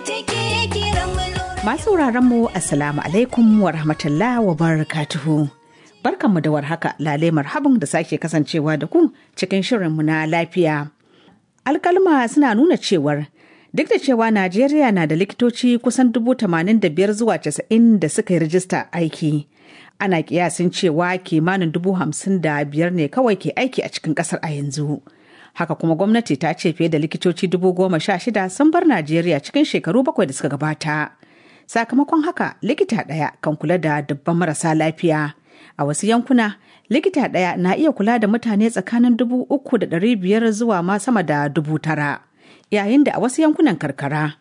take kiran mu lura. Masu mu Assalamu alaikum wa rahmatullah wa barakatuhu. Barkanmu da warhaka lale marhaban da sake kasancewa da ku cikin shirinmu na lafiya. Alkalma suna nuna cewar duk da cewa Najeriya na da likitoci kusan dubu tamanin da biyar zuwa casa'in da suka yi rajista aiki. Ana kiyasin cewa kimanin dubu hamsin da biyar ne kawai ke aiki a cikin kasar a yanzu. Haka kuma gwamnati ta ce fiye da likitoci dubu goma sha shida sun bar Najeriya cikin shekaru bakwai da suka gabata. Sakamakon haka likita ɗaya kan kula da dubban marasa lafiya. A wasu yankuna, likita ɗaya na iya kula da mutane tsakanin dubu uku da ɗari biyar zuwa ma sama da dubu tara. Yayin da a wasu yankunan karkara,